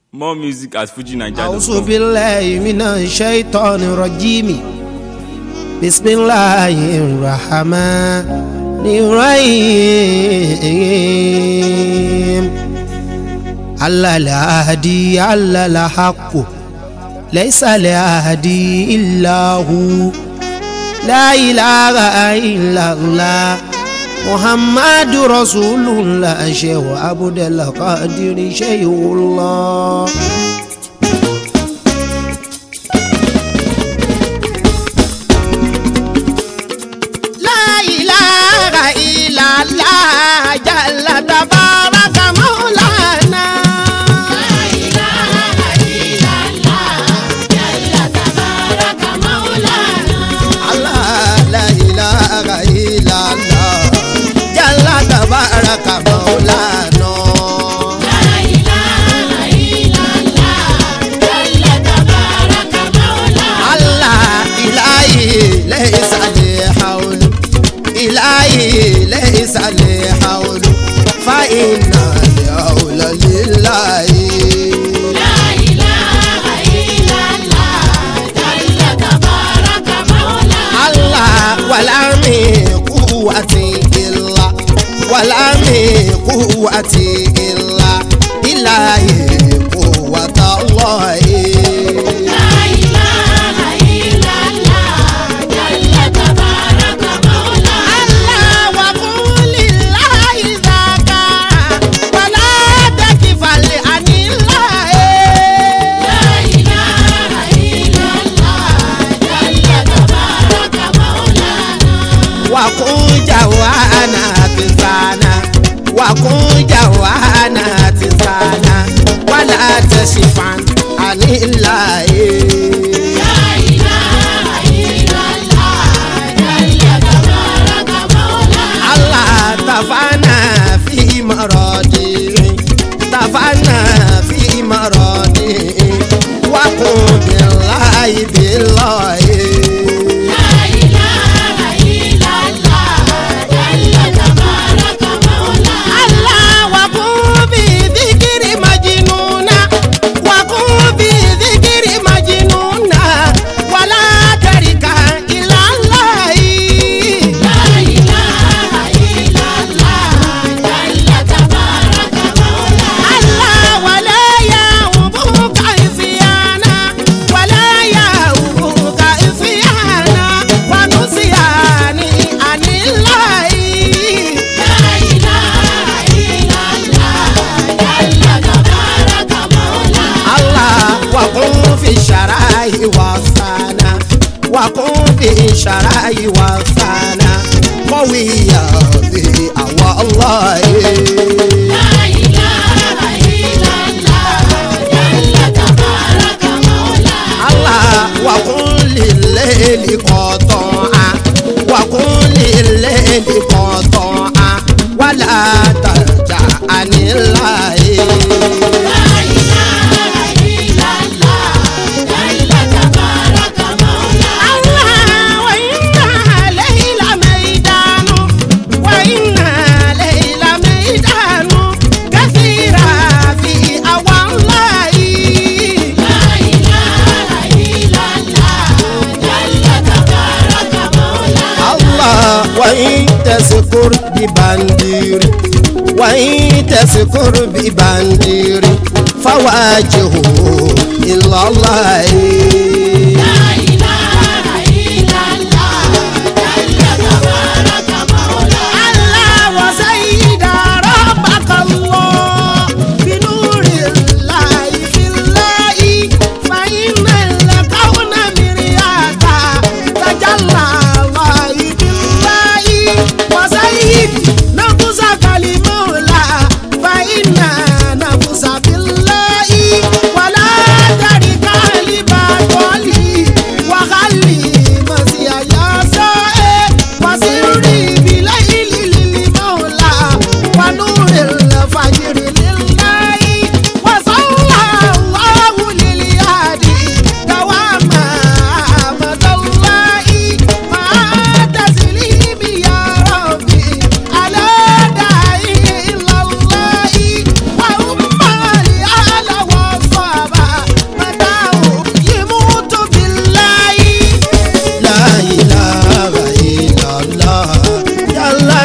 More music at أعوذ FujiNigeria.com. بالله من الشيطان الرجيم بسم الله الرحمن الرحيم على الهدي على الحق ليس الهدي إلا هو لا إله إلا الله محمد رسول الله شيخ عبد القادر شيخ الله لا إله إلا الله جل تبارك مولانا الله لا إله إلا الله جل تبارك مولانا الله إلهي ليس لي حول إلهي ليس لي حول فإن الحول لله الله ولا من قوة إلا ولا من قوة إلا إلهي قوة الله الله وقول الله ذاك ولا تكفل عن الله وكن جوانا تزانا وكن جوانا تزانا ولا تشفعن عن الله الله تفانا في مرادي تفانا في مرادي وقم بالله بالله الله وقم بذكر مجنونا وقم بذكر مجنونا ولا ترك إلى الله الله ولا يعوبك إفيانا ولا يعوبك إفيانا ونسياني عن الله الله وقم في الشراء والثانا وقم في الشراء والثانا قوية به أو الله الله وقل لليل قطعا وقل لليل قطعا ولا ترجع عن الله الله وإنا ليل ميدان وإنا ليل ميدان كثيرا في أوى الله الله وإن تذكر ببندير وإن تذكر ببندير فواجهه إلا الله الله وسيد ربك الله بنور الله في الله فإن الكون مرياتا تجلى الله بالله وسيد نفسك لمولى فإن نفسك بالله ولا ترك لبطل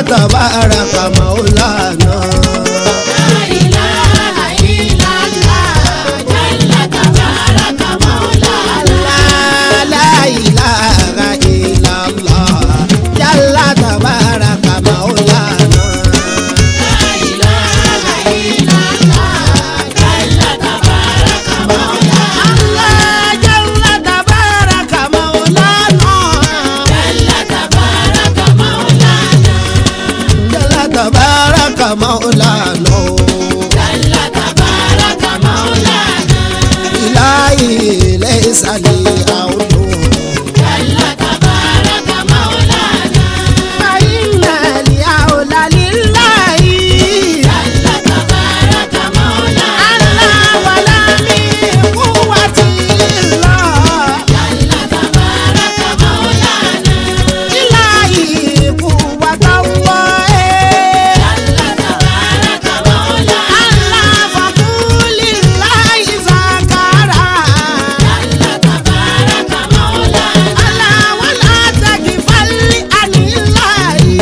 tabaraka maulana. La la ilaha illallah. Jalla tabaraka maulana. Allah jalla tabaraka maulana. Jalla tabaraka maulana. Ilahi laysa li awdu. Fa inna li awla lillahi. Allah wala min quwwati illa. Ilahi quwwatallahi. Allah faqulillahi zakara. Allah wala tagfal anillahi.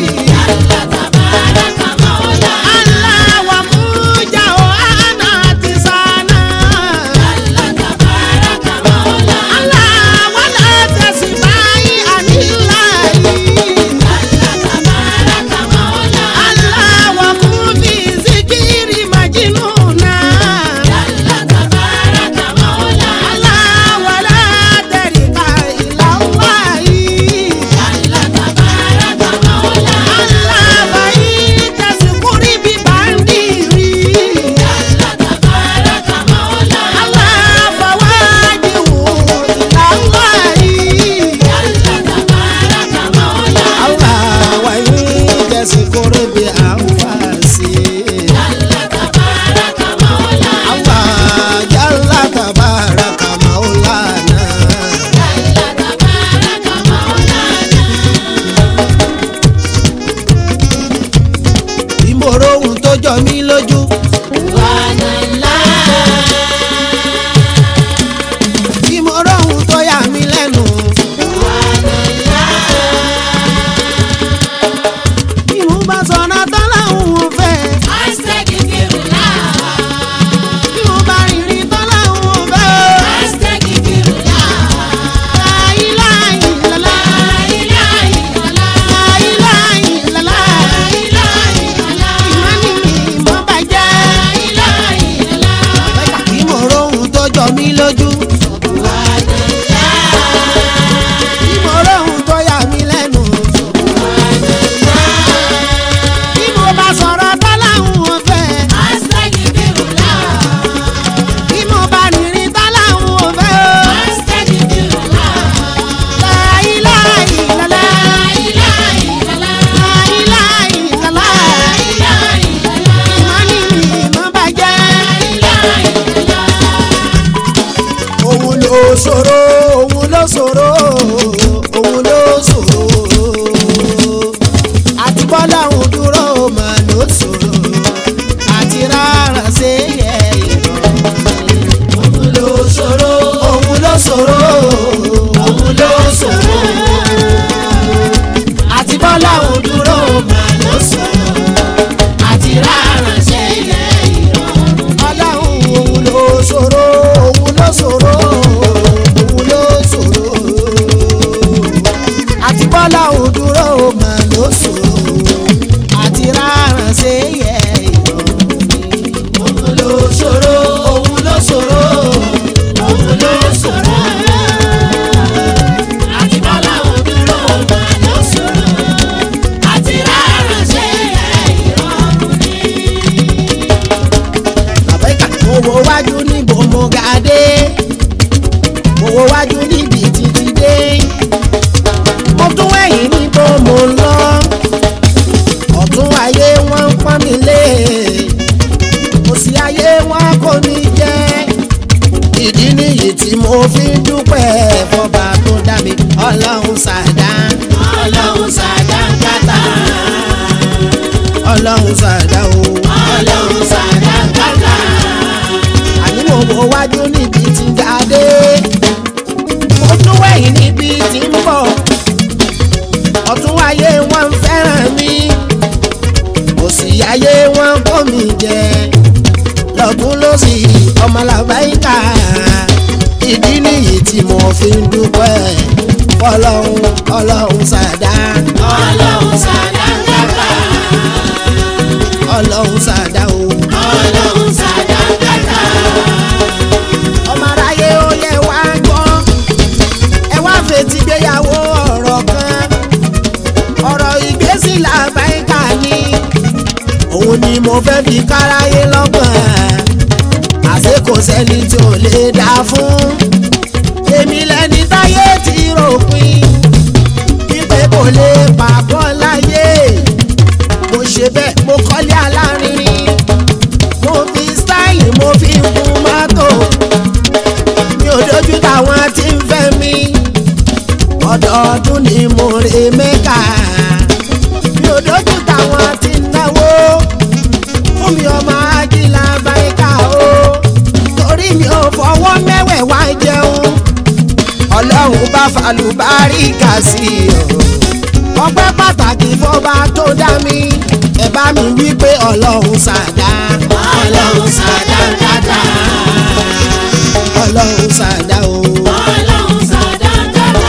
Allah wa muja wa anati sana. Allah wala tasbai anillahi. Allah wa kufi zikiri majnuna. Allah wala tarika ila Allahi. Allah faita sikuri bi bandiri. Allah fawajihu ila Allahi. Allah wa faita sikuri bi anfasi. Allah jalla tabaraka maulana. Ìmọ̀ràn ohun tó jọ mí lójú. Ìmọ̀ràn ohun tó yà mí lẹ́nu. Ìmú bá sọ̀nà tán láwọn ò fẹ́. Ìmú bá rìnrìn tán láwọn ò fẹ́. Láíláí lọ́lá. Láíláí lọ́lá. Ìmọ̀ni mi ìmọ̀ bàjẹ́. Ìmọ̀ràn ohun tó jọ mí lójú. Ìmọ̀ràn ohun tó yà mí lẹ́nu. Bí mo bá sọ̀rọ̀ tán láwọn ò fẹ́. Bí mo bá rìnrìn tán láwọn ò fẹ́. Láíláí lọ́lá. Láíláí lọ́lá. Ìmọ̀ni mi ìmọ̀ bàjẹ́. òun ló ṣòro òun ló ṣòro òun ló ṣòro àti bọ́lá òun dúró mà ló ṣòro àti rárá ṣe yẹ ìrọ̀ òun ló ṣòro òun ló ṣòro òun ló ṣòro àti bọ́lá òun dúró mà ló ṣòro àti rárá ṣe yẹ ìrọ̀ ọlọ́run òun ló ṣòro òun ló ṣòro òun ló ṣòro àti bọ́lá òun dúró mà ló ṣòro àti rárán ṣe yẹ ìrọ̀rùn òun ló ṣòro òun ló ṣòro òun ló ṣòro àti bọ́lá òun dúró mà ló ṣòro àti rárán ṣe yẹ ìrọ̀rùn àbẹ́kà mo wo wájú níbo mo ga dé mo wo wájú níbi títí dé mo tún wẹ̀yìn níbo mo ń lọ ọ̀tún ayé wọ́n ń pọ́n mi lé òsì ayé wọn kò ní jẹ́ ìdí nìyí tí mo fi ń dúpẹ́ fọba tó dá mi ọlọ́run ṣàdá ọlọ́run ṣàdá kátà ọlọ́run ṣàdá o ọlọ́run ṣàdá kátà àní mo wo wájú níbi tí ga dé mo tún wẹ̀yìn níbi tí ń bọ̀ ọ̀tún ayé wọn ń fẹ́ràn mi fi ń dúpẹ́ ọlọ́run ọlọ́run ṣàdá ọlọ́run sàdánkátà ọlọ́run ṣàdá o. ọlọ́run sàdánkátà ọmọ aráyé ó yẹ wá gbọ́ ẹ wá fetí gbéyàwó ọ̀rọ̀ kan ọ̀rọ̀ ìgbésí làbáyíká ni òun ni mo fẹ́ fi káráyé lọ́gbọ̀n àṣé kò sẹ́ni tí ò lè dá fún èmi lẹni táyé ti ròpin wípé kò lè pàbọ́ láyé mo ṣe bẹ́ẹ̀ mo kọ́lé alárinrin mo fi stáìlì mo fi ń kun mọ́tò mi ò dojú táwọn tí ń fẹ́ mi ọdọọdún ni mo rè mẹ́kà mi ò dojú táwọn tí ń náwó fún mi ọmọ ajílá báyìíká o torí mi ò fọwọ́ mẹ́wẹ̀ẹ̀wá jẹun ọlọ́run bá falùbáríkà sí i o ọpẹ́ pàtàkì fọba tó dá mi ẹ bá mi wí pé ọlọ́run ṣàdá ọlọ́run sàdánkátà ọlọ́run ṣàdá o. ọlọ́run sàdánkátà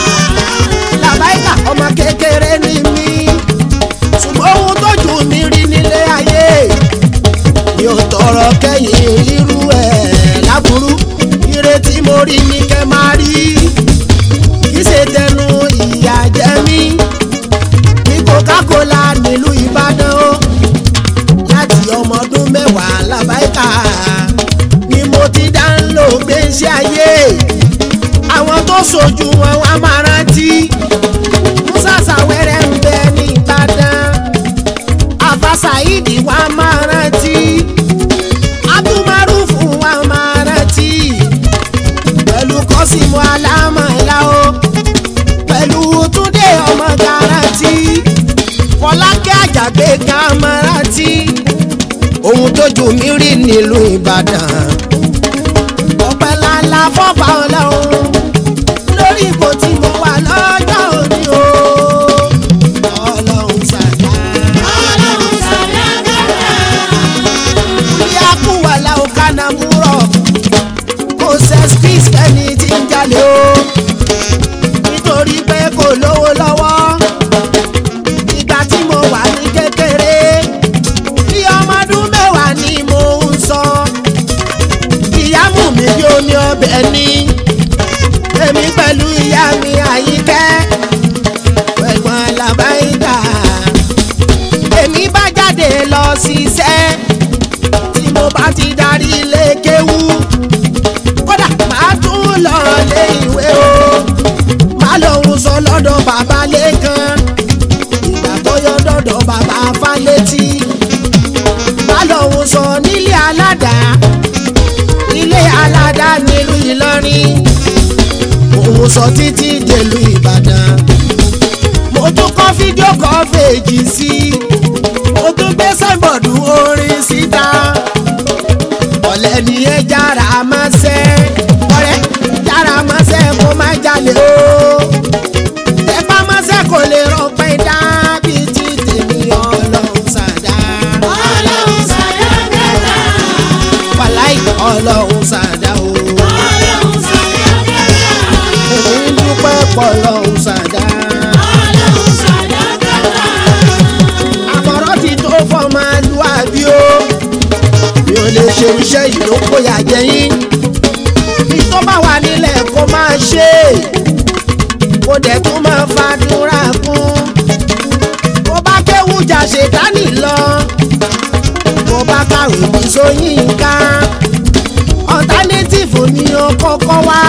làbáìkà ọmọ kékeré ni mí ṣùgbọ́n ohun tó jù mí rí nílé ayé mi ò tọrọ kẹ́yìn irú ẹ̀ láburú ìrètí mo rí ní kẹ́ máa rí kì í ṣe tẹnu ìyà jẹ mí ní coca-cola nílùú ìbàdàn o láti ọmọ ọdún mẹ́wàá làbáìkà ni mo ti dá ń lò gbèsè ayé àwọn tó sojú wọn wá máa rántí musasa wẹrẹ ń bẹ ní ìbàdàn afasaidi wa máa rántí abdulmarufu wa máa rántí pẹ̀lú kọ́símù alámọ̀lá o pẹ̀lú túndé ọmọ garanti fọlákẹ́ àjàgbé kan máa rántí ohun tójú mi rí nílùú ìbàdàn ọpẹ́ ńláńlá fọ́fà ọlọ́run lórí ipò tí mo wà lọ́jọ́ òní o ọlọ́run ṣàdá ọlọ́run sàdánkátà ilé akúwàlà òkànnà múrọ̀ kò sẹ́spís fẹ́ni tí ń jalè o nítorí pé kò lówó lọ́wọ́ ìgbà tí mo wà ní kékeré bí ọmọ ọdún mẹ́wàá ni mo ń sọ ìyá mú mi bí omi ọbẹ̀ ni èmi pẹ̀lú ìyá mi àyíkẹ́ ẹ̀gbọ́n làbáyíká èmi bá jáde lọ ṣiṣẹ́ tí mo bá ti darí ilé kéwú kódà máa tún lọ lé ìwé o máa lòun sọ lọ́dọ̀ bàbá lẹ́kan ìgbà tó yọ dọ̀dọ̀ bàbá fálétí máa lòun sọ nílé aládàá ilé aládàá nílùú Ìlọrin òun sọ títí dèlú Ìbàdàn mo tún kọ́ fídíò kọ́ fèjì sí i mo tún gbé sáìbọ̀dù orin síta ọ̀lẹ́ ni ẹ jára máa ṣẹ́ ọ̀rẹ́ jára máa ṣẹ́ kó má jalè o tẹ́pá máa ṣẹ́ kò lè rọpẹ́ dábì tí tèmi ọlọ́run ṣàdá ọlọ́run sàdánkátà wàláì ọlọ́run ṣàdá o ọlọ́run sàdánkátà èmi ń dúpẹ́ pọ̀ ọlọ́run ṣàdá ọlọ́run sàdánkátà àmọ̀ràn ti tó fọ́ọ̀mù àlùwàbí o mi ò lè ṣe iṣẹ́ yìí ló kóyà jẹ́yìn bí tó bá wà nílẹ̀ kó máa ṣe kó dẹ̀ tún máa fàdúrà kún kó bá kéwú jà ṣètánì lọ kó bá kàwé bí Ṣóyínká alternative ni ó kọ́kọ́ wá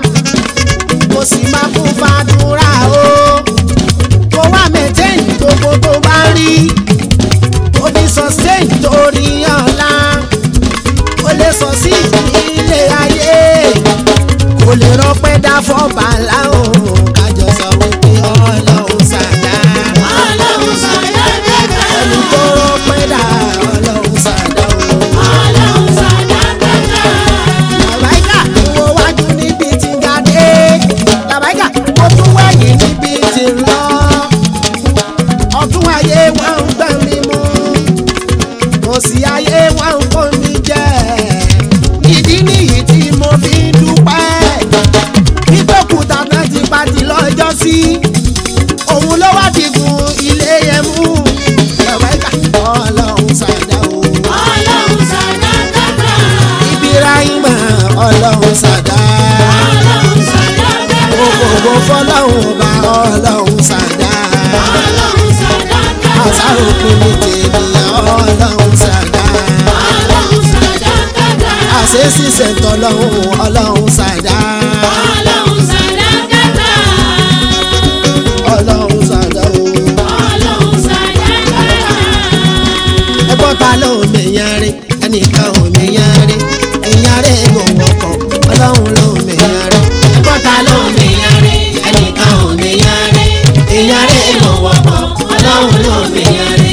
kó sì máa kún fàdúrà o kó wá maintain gbogbo tó bá rí kó fi sustain torí ọ̀la kó lè sọ sí ilé ayé kó lè rọpẹ́ dá fọ́ba láwọn kájọ sọ wípé ọlọ́run ṣàdá ọlọ́run sàdánkátà ẹni tó rọpẹ́ dá ọlọ́run ṣàdá o. ọlọ́run sàdánkátà làbáyíkà wo wájú níbi tí ń ga dé làbáyíkà mo tún wẹ̀yìn níbi tí ń lọ ọ̀tún ayé wọn ń gbẹ̀ mí mú òsì ayé wọn ń kó mi jẹ ìdí nìyí tí mo fi ń dúpẹ́ wípé òpin ní tènìyàn ọlọ́run ṣàdá Ọlọ́run sàdákàtà. àṣẹ ṣiṣẹ́ tọ́lọ́run ọlọ́run ṣàdá Ọlọ́run sàdákàtà. ọlọ́run ṣàdá o. Ọlọ́run sàdákàtà. ẹgbọ́n ta ló mèyàn rí ẹnìkan ò mèyàn rí èyàn rí mo wọkọ̀ ọlọ́run ló mèyàn rí ẹgbọ́n ta ló mèyàn rí ẹnìkan ò mèyàn rí èyàn rí mo wọkọ̀ ọlọ́run ló mèyàn rí.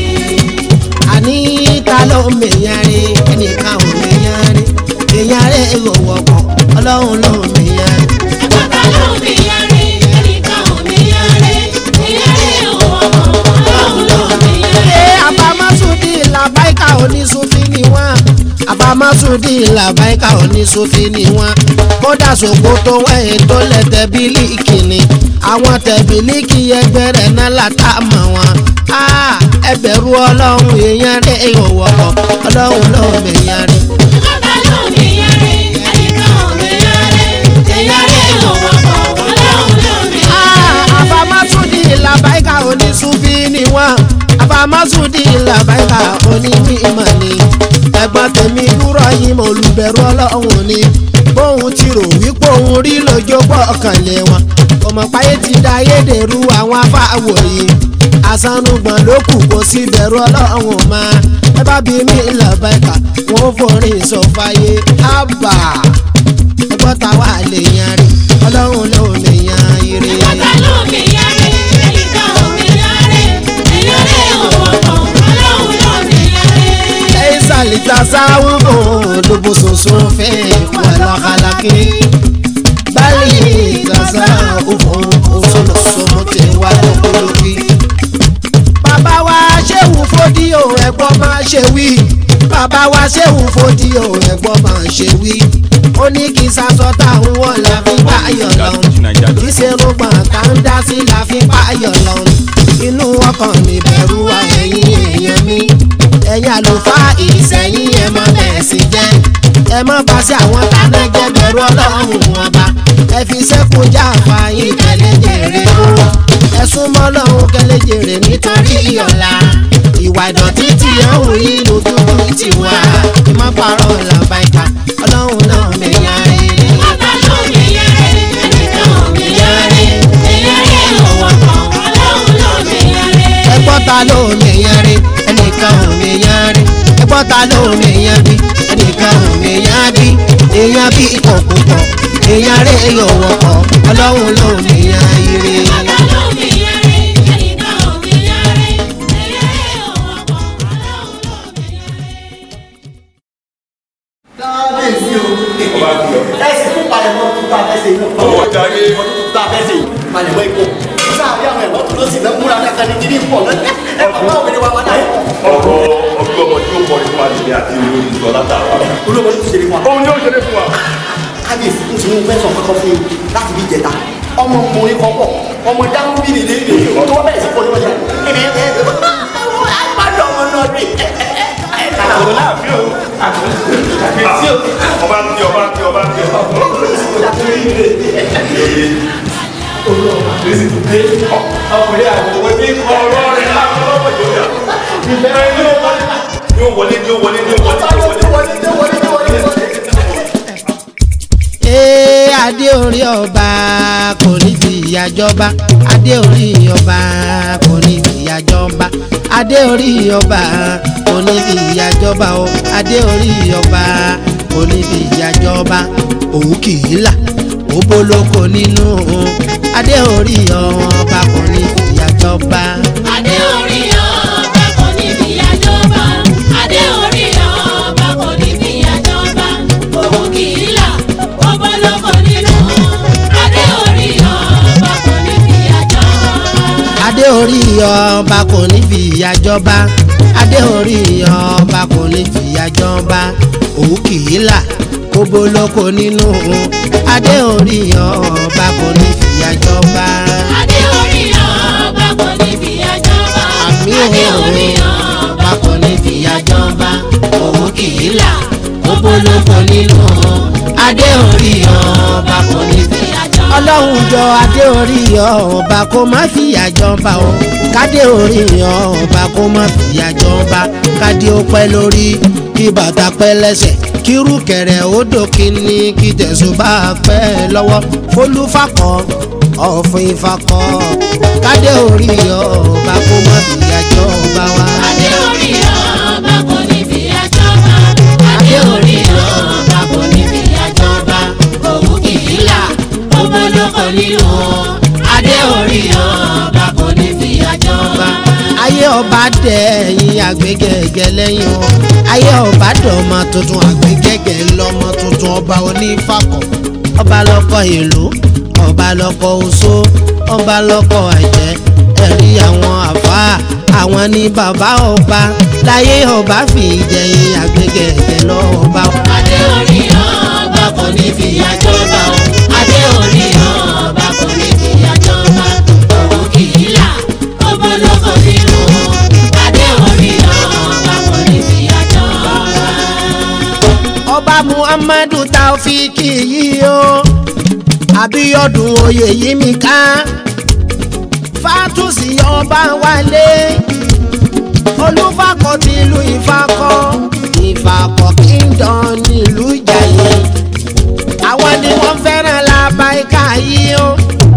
àní ta ló mèyàn rí ẹnìkan ò mèyàn rí èyàn rí mo wọkọ̀ ọlọ́run ló mèyàn rí. Ẹ̀gbọ́n ta ló mi yẹrí? Ẹnìkan ò mi yẹrí. Ìyẹrí òwò Ọlọ́run ló mi yẹrí. ṣe àbámásùdì làbáìkà oníṣòfin ni wọ́n àbámásùdì làbáìkà oníṣòfin ni wọ́n kódà ṣòkòtò wẹ̀yìn tó lẹ̀ tẹ̀bílíkì ni àwọn tẹ̀bílíkì ẹgbẹ́ rẹ̀ náà látà mọ̀ wọn. ẹ bẹ̀rù ọlọ́run èèyàn rẹ̀ ìhòòhò ọlọ́run ló mèèyàn rẹ̀. Ẹ̀gbọ́n ta ló mi yẹrí? Ẹnìkan ò mi yẹrí. Ìyẹrí òwò Ọlọ́run ló mi yẹrí. àbámásùdì làbáìkà oníṣòfin ni wọ́n àbámásùdì làbáìkà onímọ̀ ni ẹ̀gbọ́n tèmi dúró yìí mo olùbẹ̀rù ọlọ́run ni bóun ti rò wípé òun rí lójó gbọ́kànlé wọn ọmọ páyé ti da ayédèrú àwọn afáwò yìí àsanúgbọ̀n ló kù kó sí bẹ̀rù ọlọ́run ma ẹ bá bí mi làbáìkà wọn ò forin sọfàyè ábà ẹgbọ́n táwa lè yan rí ọlọ́run ló lè yan ire. Ẹ̀gbọ́n ta ló mi yẹrí? Ẹnìkan ò mi yẹrí. Ìyẹrí òwò Ọlọ́run ló mi yẹrí. ليس لتصوف لبس ولا خلق بل تصوف أصول الصمت والخلق bàbá wa ṣéwù fódíò ẹ̀gbọ́n máa ṣe wí bàbá wa ṣéwù fódíò ẹ̀gbọ́n máa ṣe wí ó ní kí sasọ táwọn wọn la fi báyọ̀ lọ kì í ṣe rúgbọ̀n tá ń dá sí la fi báyọ̀ lọ inú ọkàn mi bẹ̀rù wa ẹ̀yin èèyàn mi ẹ̀yin àlùfáà ìsẹ̀yìn ẹ̀ mọ́ bẹ́ẹ̀ sì jẹ́ ẹ mọ́ bá sí àwọn tánà jẹ́ bẹ̀rù ọlọ́run ọba ẹ fi sẹ́kùn já fàáyín tẹ̀lé jèrè o ẹ súnmọ́ lọ́hún kẹ́lẹ́ jèrè nítorí ọ̀la ìwà ìdọ̀tí tí ẹ ń yí lójú ti wá má parọ́ làbáìka ọlọ́run náà mẹ́yà ẹ̀. Ẹ̀gbọ́n ta ló mi yẹrí? Ẹnìkan ò mi yẹrí. Ìyẹrí òwò Ọlọ́run ló mi yẹrí. ẹgbọ́n ta ló mèèyàn rí ẹnìkan ò mèèyàn rí ẹgbọ́n ta ló mèèyàn bí ẹnìkan ò mèèyàn bí èèyàn bí ikọ̀ púpọ̀ èèyàn rí yóò wọ̀pọ̀ ọlọ́run ló mèèyàn ire. Ẹ̀gbọ́n ta ló mi yẹrí? Ẹnìkan ò mi yẹrí. Ìyẹrí òwò Ọlọ́run ló mi yẹrí. kábíyèsí o. ọba kí ọ. ẹsẹ̀ fún palẹ̀mọ́ tuntun abẹ́sẹ̀ yìí. Ọwọ́ jàre. ọdún tuntun abẹ́sẹ̀ yìí palẹ̀mọ́ ipò. sáàbí àwọn ẹ̀rọ tó ló sì lọ múra kankan ní kíní pọ̀ lọ́dẹ. ẹ bàbá òbí ni wà wá náà. ọ̀rọ̀ ọdún ọmọ tí ó kọrin fún àtìlẹ́ àti olórí ìjọ látara. olóògbé tó ṣe ní fún wa. òun ni ó ṣeré fún wa. kábíyèsí ń tún fẹ́ sọ kọ́kọ́ fún yín láti bí jẹta. ọmọ ọkùnrin kọ́kọ́ ọmọ dáhùn bí nìyí nìyí tó wọ́n bẹ̀rẹ̀ sí pọ̀ níwájú. àwọn láàfin o. àbíyèsí o. ọba ń tí ọba ń tí ọba ń tí ọba ń tí. ọkùnrin àwọn ní ọ̀rọ̀ rẹ̀ láàfin lọ́wọ́ ìjọba. ìbẹ̀rẹ̀ ní ó wọlé. ní ó wọlé ní ó wọlé ní ó wọlé ní ó wọlé. ee adé orí ọba kò ní fi ìyà jọba adé orí ọba kò ní fi ìyà jọba adé orí ọba kò ní fi ìyà jọba o adé orí ọba kò ní fi ìyà jọba òun kì í là ó bólókò nínú adé orí ọba kò ní fi ìyà jọba. Adé orí ọba kò ní fìyà jọba. Adé orí ọba kò ní fìyà jọba. Òun kì í là, ọba lóko nínú. Adé orí ọba kò ní fìyà jọba. adé orí ọba kò ní fi ìyà jọba adé orí ọba kò ní fi ìyà jọba òun kì í là kó bolóko nínú adé orí ọba kò ní fi ìyà jọba. Adé orí ọba kò ní fìyà jọba. àmì Adé orí òun ọba ọba kò ní fi ìyà jọba òun kì í là kó bolóko nínú adé orí ọba kò ní fi fìyà jọba. ọlọ́run jọ adé orí ọba kó má fìyà jọba o kádé orí ọba kó má fìyà jọba kádé ó pẹ́ lórí kí bàtà pẹ́ lẹ́sẹ̀ kírú kẹ̀rẹ̀ ó dòkì ní kí tẹ̀sùn bá pẹ́ lọ́wọ́ fólúfàkọ́ ọ̀fìn ìfakọ́ kádé orí ọba kó má fìyà jọba wa. Adé orí ọba kò ní fi àjọba. Adé orí ọba kò ní fi àjọba. Òun kì í là, gbogbo ló kọ nínú. Adé orí ọba kò ní fi àjọba. ayé ọba dẹ ẹyin àgbégẹgẹ lẹ́yìn o ayé ọba dọmọ tuntun àgbégẹgẹ lọmọ tuntun ọba onífàkọ ọba lọkọ ìlú ọba lọkọ oṣó ọba lọkọ àjẹ ẹ̀rí àwọn àfáà àwọn ní bàbá ọba láyé ọba fi jẹyìn àgbégẹgẹ lọba. Adé orí ọba kò ní fi àjọba. Adé orí ọba kò ní fi àjọba. Òun kì í là, gbogbo ló kọ nínú. Adé orí ọba kò ní fi àjọba. ọba muhammadu taofiki yìí o àbíyọdún oyè yìí mi ká fatusi ọba wálé olùfakọ tìlú ìfakọ ìfakọ kingdom nílùú ìjàyè àwọn ni wọ́n fẹ́ràn làbáyíká yìí o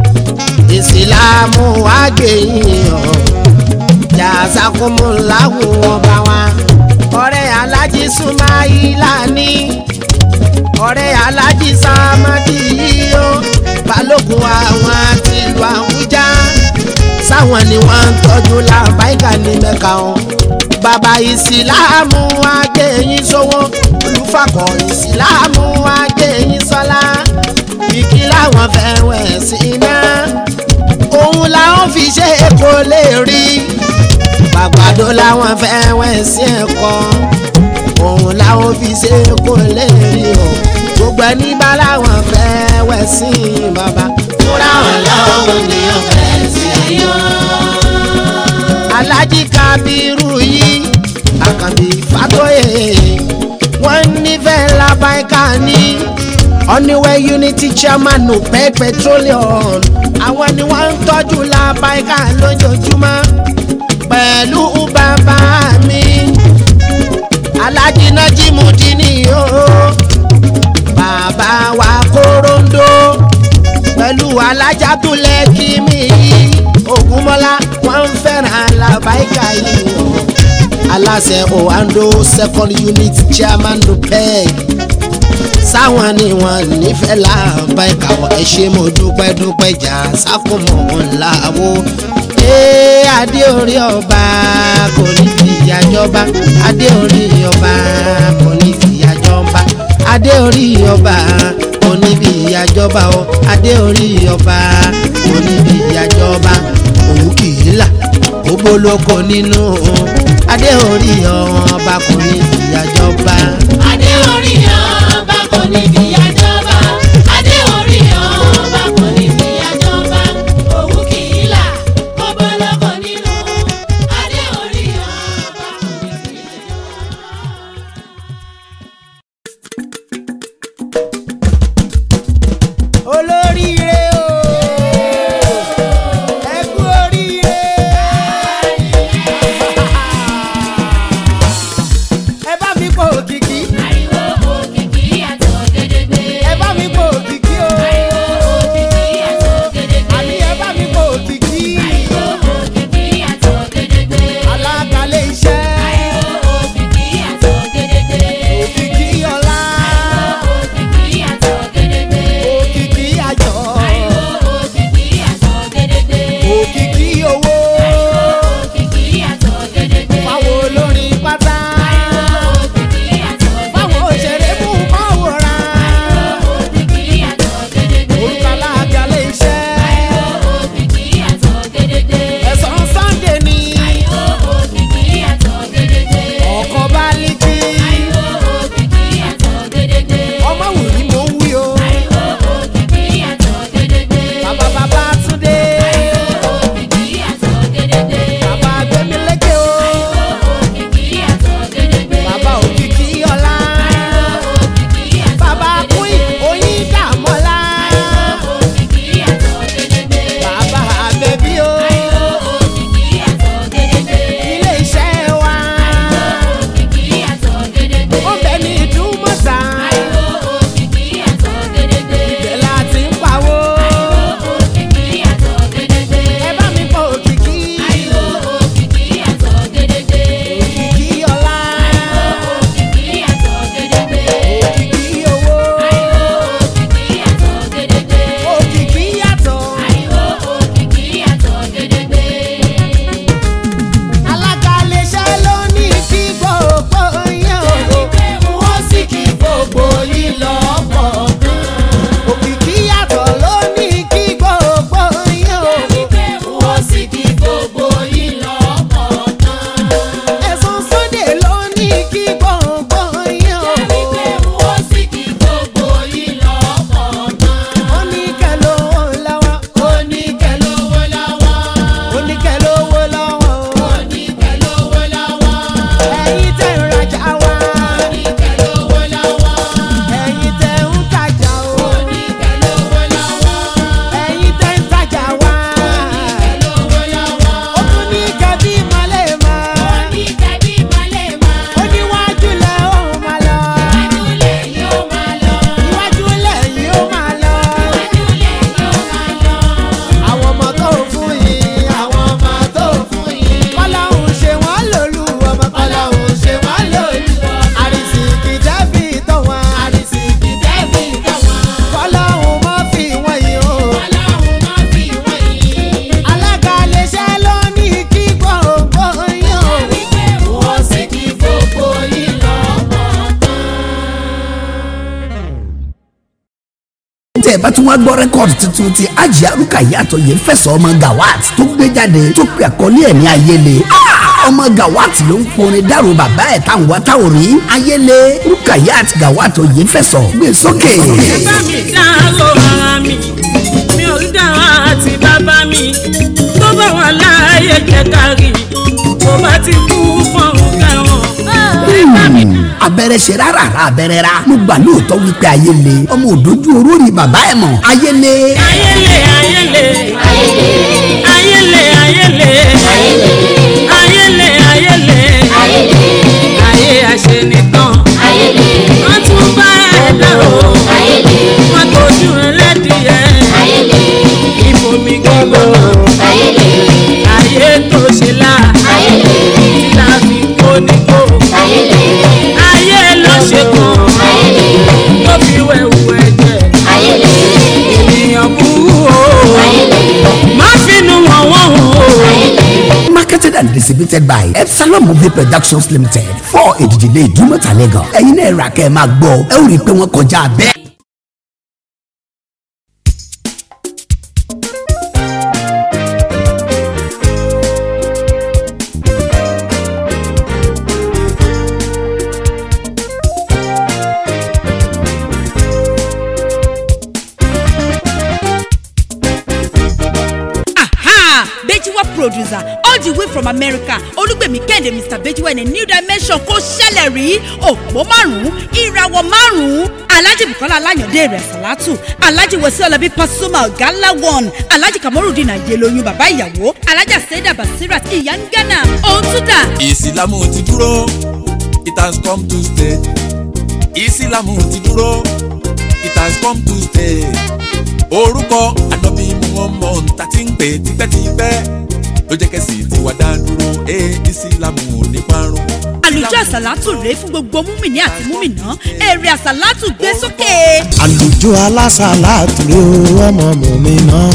ìsìlámù àgbẹ̀yìn o jàzákùmùláwù ọba wa ọ̀rẹ́ alájí súnmáìlà ní ọ̀rẹ́ alájí sàmádì yìí ó balógun àwọn tìlú àwùjá sáwọn ni wọ́n ń tọ́jú làbáìkà ní mẹ́ka o bàbá ìsìlámù àgbẹ̀yìn sówó olùfàkọ̀ ìsìlámù àgbẹ̀yìn sọlá kìkì làwọn fẹ́ wẹ̀ sí iná òun làwọn fi ṣe kó lè rí àgbàdo làwọn fẹ́ wẹ̀ sí ẹ̀kọ́ òun làwọn fi ṣe kó lè rí o gbogbo ẹni bá làwọn fẹ́ wẹ̀ sí bàbá. Fúra ọlọ́run ni ọ̀fẹ́ sí ayọ̀. alájí kábírù yìí àkànbí fàtóyè wọ́n nífẹ̀ẹ́ làbáìkà ní oníwẹ̀ unity chairman nupec petroleum àwọn ni wọ́n ń tọ́jú làbáìkà lójoojúmọ́ pẹ̀lú bàbá mi alájí nájímù dínì o bàbá wa kóróńdó pẹ̀lú alájà tó lẹ́kí mi yìí ògúnmọ́lá wọ́n ń fẹ́ràn làbáìkà yìí o aláṣẹ oando second unit chairman nupec sáwọn ni wọn nífẹ̀ẹ́ làbáìkà wọ́n ẹ ṣé mo dúpẹ́ dúpẹ́ jà sákòmọ̀ wọn làwọ̀ ee adé orí ọba kò ní fìyà jọba adé orí ọba kò ní fìyà jọba adé orí ọba kò ní fìyà jọba o adé orí ọba kò ní fìyà jọba òun kì í là ó bolóko nínú adé orí ọba kò ní fìyà jọba. Adé orí ọba kò ní fi àjọba. Adé orí ọba kò ní fi àjọba. Òun kì í là, gbogbo lọ́kọ̀ nínú. Adé orí ọba kò ní fi àjọba. olóríire o ẹ kú oríire ẹ bá mi pọ òkìkí bẹ́ẹ̀ bá tún wá gbọ́ rẹ́kọ̀dì tuntun ti ajá rúkàyà àtọ̀yẹ fẹ̀sọ̀ ọmọ gawat tó gbé jáde tó pe àkọlé ẹ̀ ní ayele Ah! ọmọ gawat ló ń porin dárò bàbá ẹ̀ táwọn wá táwọn rí ayele rúkàyà àti gawat òye fẹ̀sọ̀ gbé sókè. bá mi dárò ara mi mi ò rí dára àti bàbá mi tó bá wà láàyè kẹkàrí tó bá ti kú fọ̀rùn kẹwọn. abẹ́rẹ́ ṣe rárá rà abẹ́rẹ́ rà mo gbà lóòótọ́ wípé ayele ọmọ òdójú oró ni bàbá ẹ̀ mọ̀ ayele. ayele ayele ayele ayele ayele ayele ayé àṣẹ nìkan wọ́n tún bá ẹ̀dá o wọ́n tójú ẹlẹ́dìyẹ ìbomi gbígbóná ayé tó ṣe là tí la fi kó nígbò ayé ló ṣe kàn tó fi wẹ̀wù ẹ̀jẹ̀ ènìyàn burú o má finú wọn wọ́n o. marketed and distributed by epsilon movie productions limited for èdìdílé ìdúmọ̀tà lagos ẹ̀yin náà rà kẹ́ ẹ̀ máa gbọ́ ẹ ó rí i pé wọ́n kọjá bẹ́ẹ̀. Aha! Bejiwa producer all the way from America Olúgbèmí Kẹ́hìndé Mr. Bejiwa in a new dimension kò ṣẹlẹ̀ rí òpó márùn-ún ìràwọ̀ márùn-ún Alhaji Bukola Alayande rẹ̀ Salatu Alhaji Wesi Olabi Pasuma Gala one Alhaji Kamorudin Ayeloyun bàbá ìyàwó Alhaja Seda Basirat ìyá ń Ghana òun tún dà ìsìlámù ti dúró it has come to stay ìsìlámù ti dúró it has come to stay orúkọ ànábì muhammad ta ti ń pè tipẹ́tipẹ́ ló jẹ́ kẹ́sì tiwa dá dúró ẹ ìsìlámù ò ní parun. àlùjọ àsàlátù rèé fún gbogbo múmìnì àti múmìnà èrè àsàlátù gbé sókè. àlùjọ alásàlátù rè ó ọmọ mùmí náà.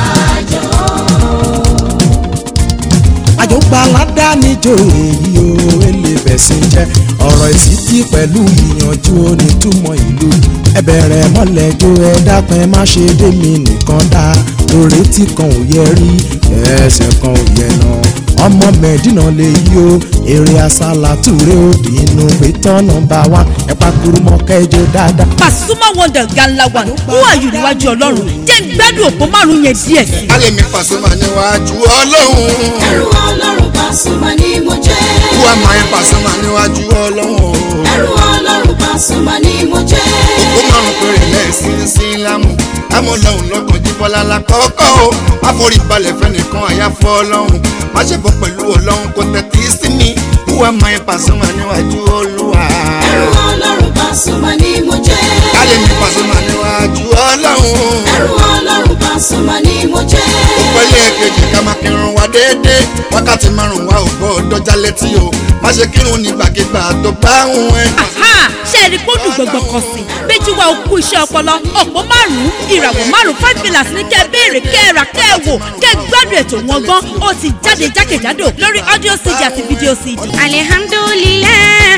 àjọgbá aládánijọ́ èyí o èlé bẹ̀sìn jẹ́ ọ̀rọ̀ ìsítí pẹ̀lú ìyànjú onítùmọ̀ ìlú ẹ bẹ̀rẹ̀ mọ́lẹ́jọ́ ẹ dákun ẹ má ṣe dé mi nìkan dá lórí tí kan ò yẹ rí ẹsẹ̀ kan ò yẹ náà ọmọ mẹ́dínà lè yí o èrè àsálàtù rè ó dínú pé tọ́nà bá wá ẹ pàkúrú mọ́ kẹjọ dáadáa. Pasuma wonder gala one who are you níwájú ọlọ́run jẹ́ ń gbádùn òpó márùn-ún yẹn díẹ̀ sí. alẹ́ mi Pasuma níwájú ọlọ́run. ẹrù ọlọ́run Pasuma ni mo jẹ́. who am I Pasuma níwájú ọlọ́run. ẹrù ọlọ́run Pasuma ni mo jẹ́. ó márùn péré lẹ́sìn sílámù amọ̀lọ́hùn lọ́kàn jíbọ́lá lákọ́kọ́ o má forí balẹ̀ fẹ́nìkan àyàfọ́ ọlọ́run má ṣe bọ́ pẹ̀lú ọlọ́run kò tẹ̀tí sí mi who am I Pasuma níwájú olúwa. ẹrù ọlọ́run Pasuma ni mo jẹ́. alẹ́ mi Pasuma níwájú ọlọ́run. ẹrù ọlọ́run Pasuma ni mo jẹ́. pẹ̀lú èkejì ká máa kírun wa déédéé wákàtí márùn-ún wa ò gbọ́dọ̀ já létí o má ṣe kírun nígbàkigbà tó bá ń ẹ̀. Aha! ṣé ẹni kó dùn gbọ̀ngbọ̀n kan sí Béjìwá òkú iṣẹ́ ọpọlọ òpó márùn-ún ìràwọ̀ márùn-ún five pillars ní kẹ́ ẹ béèrè kẹ́ ẹ rà kẹ́ ẹ wò kẹ́ ẹ gbádùn ètò wọn gan ó ti jáde jákèjádò lórí audio cd àti video cd. alihamdulilayi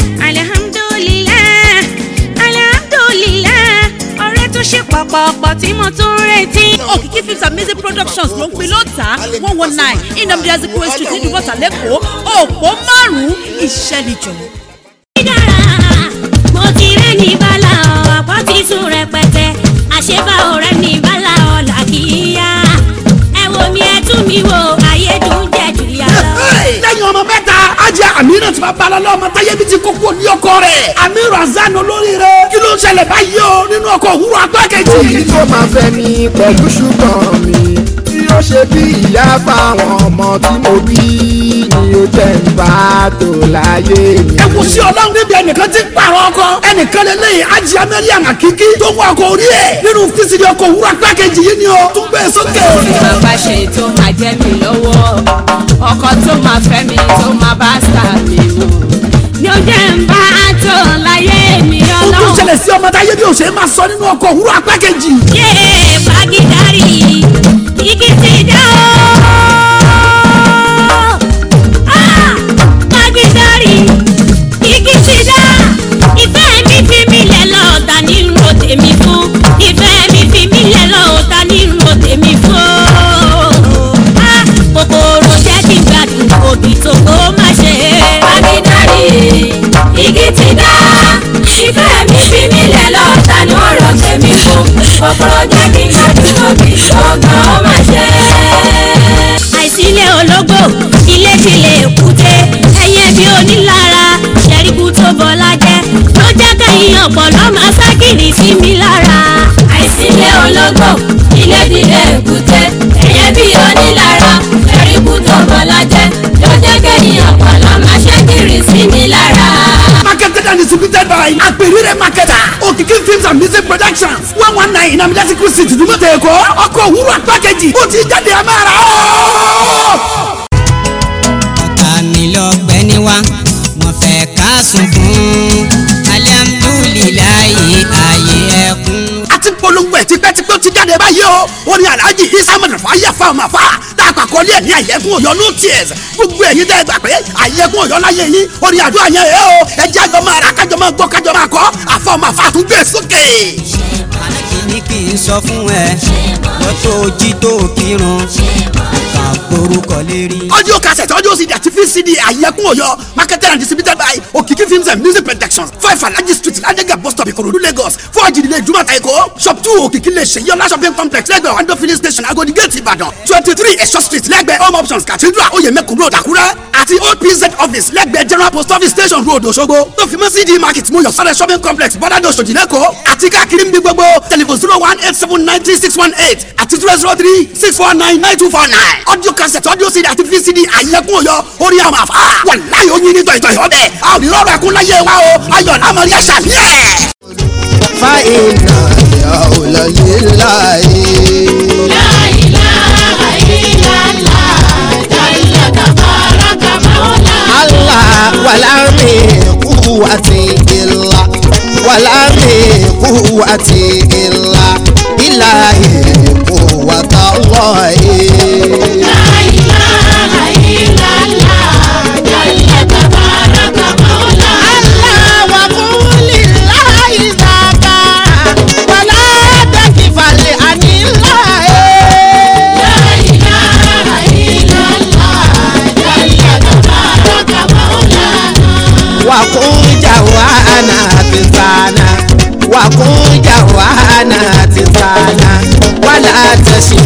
alihamdulilayi alihamdulilayi ọ̀rẹ́ tó ṣe pọ̀pọ̀pọ̀ tí mo tún retí. òkìkí films and music productions ló ń pin lóòótá one one nine inamdi azikiwe street ní dùbọ̀tà lẹ́kọ̀ọ́ òpó márùn-ún ìṣẹ́nijọ́. dára mo ti rẹ́ ní bala ọ̀pọ̀ ti sùn rẹpẹtẹ àṣebá ọ̀rẹ́ ní bala ọ̀là kì í yá ẹ wo mi ẹ tún mi wo ayédùn jẹ jù yà lọ. lẹ́yìn ọmọ mẹ́ta ajá amina tí bàbá lọ́lọ́ ọmọ táyé bí ti kókó ní ọkọ rẹ̀ amiru azan olórí rẹ̀ kí ló ń ṣẹlẹ̀ báyìí o nínú ọkọ̀ òwúrọ̀ apá kejì. òbí tó máa fẹ́ mi pẹ̀lú ṣùgbọ́n mi tí ó ṣe bí ìyá fáwọn ọmọ tí mo bí ni ó jẹ́ ń bá tó láyé mi. ẹ kò sí ọlọ́run níbi ẹnìkan tí ń pààrọ̀ ọkọ ẹnìkan lè lẹ́yìn ajá mẹ́ríà àkíkí tó wọ ọkọ̀ orí ẹ̀ nínú fisidi ọkọ̀ òwúrọ̀ apá kejì yìí ni o tún gbé sókè. bàbá ṣe tó máa jẹ́ mi lọ́wọ́ ọkọ tó máa fẹ́ mi tó máa bá sà mí wò ni ó jẹ́ ń bá tó láyé mi ó tún ọlọ́run. ṣẹlẹ̀ sí ọmọ táyé bí ó ṣe máa sọ nínú ọkọ̀ òwúrọ̀ apá kejì. yé fagidari igi ti dá o. Ah, fagidari igi ti dá ìfẹ́ mi fi mi lẹ̀ lọ́ọ̀dà ní ro tèmi fún ìfẹ́ mi fi kúrò jẹ́ kí ládùúgbò bí ṣọ́gbọ́n ó máa ṣe. àìsílẹ̀ ológbò ilé tilẹ̀ èkúté ẹyẹ bí onílára ṣẹ́ríkú tó bọ́lá jẹ́ ló jẹ́ kẹ́yìn ọ̀pọ̀lọ́ máa ságìrì sí mi lára. àìsílẹ̀ ológbò ilé tilẹ̀ èkúté ẹyẹ bí onílára ṣẹ́ríkú tó bọ́lá jẹ́ ló jẹ́ kẹ́yìn ọ̀pọ̀lọ́ máa ságìrì sí mi lára. marketed and distributed by Aperire Marketer Okiki Films and Music Productions one one nine in Amidasiku City Dumota Eko ọkọ̀ òwúrọ̀ pákéjì ó ti jáde ẹ̀ máa rà ó. ọ̀tá mi lọ gbẹ́ ní wa wọ́n fẹ́ ká sunkún alihamudulilayi ayé ẹkún. a ti polongo ẹ̀ tipẹ́tipẹ́ ó ti jáde báyìí o orin alhaji isa mọ̀nàfà yàfa ọmọfà tá a pàkọ́lé ẹ̀ ní àyẹ̀kún ọ̀yọ́ no tears gbogbo ẹ̀yin tẹ́ ẹ gbà pé àyẹ̀kún ọ̀yọ́ láyé yín orin àdúrà yẹn ẹ̀ o ẹ jẹ́ àjọ máa rà kájọ máa gbọ́ kájọ máa kọ́ àfọ ọmọfà tún gbé sókè. ní kí n sọ fún ẹ lọ́tọ̀ ojí tó kírun kà gbórúkọ lérí. audio cassette audio cd àti vcd àyẹ̀kún ọ̀yọ́ marketed and distributed by okiki films and music productions five alhaji street ladega bus stop ìkòròdú lagos four àjìdílé ìdúmọ̀tà èkó shop two òkìkí lè ṣe yọlá shopping complex lẹ́gbẹ̀ẹ́ wando filling station agodi gate ìbàdàn twenty three ẹ̀ṣọ́ street lẹ́gbẹ̀ẹ́ home options cathedral oyèmẹ́kùn road àkúrẹ́ àti old pz office lẹ́gbẹ̀ẹ́ general post office station road òṣogbo tó fi mọ́ cd market mú yọ̀sọ́rẹ́ shopping complex bọ́dádọ̀ ṣòjì lẹ́kọ̀ọ́ àti káàkiri ń bí gbogbo telephone zero one eight seven nine three six one eight àti zero zero three six four nine nine two four nine audio cassette audio cd àti vcd àyẹ̀kún ọ̀yọ́ orí àwọn àfa wàláyé oyin ní tọ̀yìntọ̀ ìhọ́bẹ̀ a ò ní rọrùn ẹkún láyé wa o ayọ̀ lámọ̀rí àṣà yẹ́. fàìnà yàwùlọ líláyé. Allah wàlá mi kúwàtí ìlà wàlá mi kúwàtí ìlà ìlàyé kúwàtà lọ́yé. Allah wà fún líláyé zàkà wàlá tẹ̀kífàlẹ̀ àníláyé. wakunja wana tizana wakunja wana tizana wala tashi